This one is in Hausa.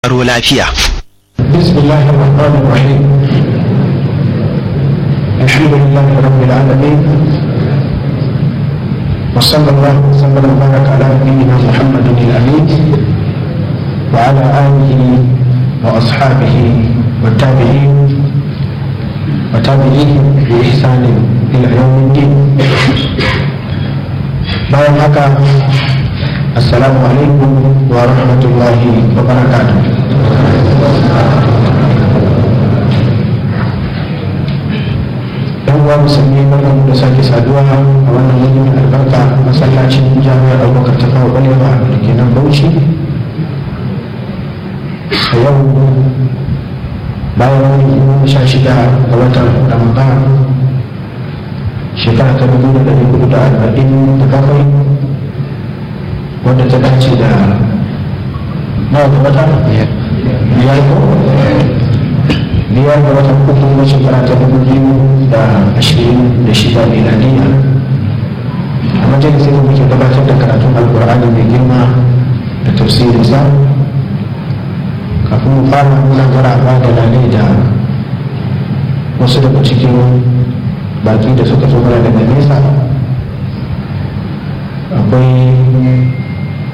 aro lafiya بسم الله الرحمن الرحيم الحمد لله رب العالمين وصلى الله وسلم وبارك على نبينا محمد الامين وعلى اله واصحابه والتابعين وتابعيهم باحسان الى يوم الدين bayan haka assalamu alaikum wa rahmatullahi wa barakatuh yan uwa musulmi barkan da sake saduwa a wannan wani mai albarka masallacin jami'ar abubakar ta kawo balewa da ke nan bauchi a yau bayan wani goma sha shida ga watan ramadan shekara ta dubu da ɗari hudu da arba'in da bakwai wadda ta dace da nawa ga wata biyar ko biyar ga watan uku na shekara ta dubu biyu da ashirin da shida miladiya a majalisar da muke gabatar da karatun alkur'ani mai girma da tafsirinsa kafin mu fara muna maraba da lalai da wasu daga cikin baki da suka zo mana daga nesa akwai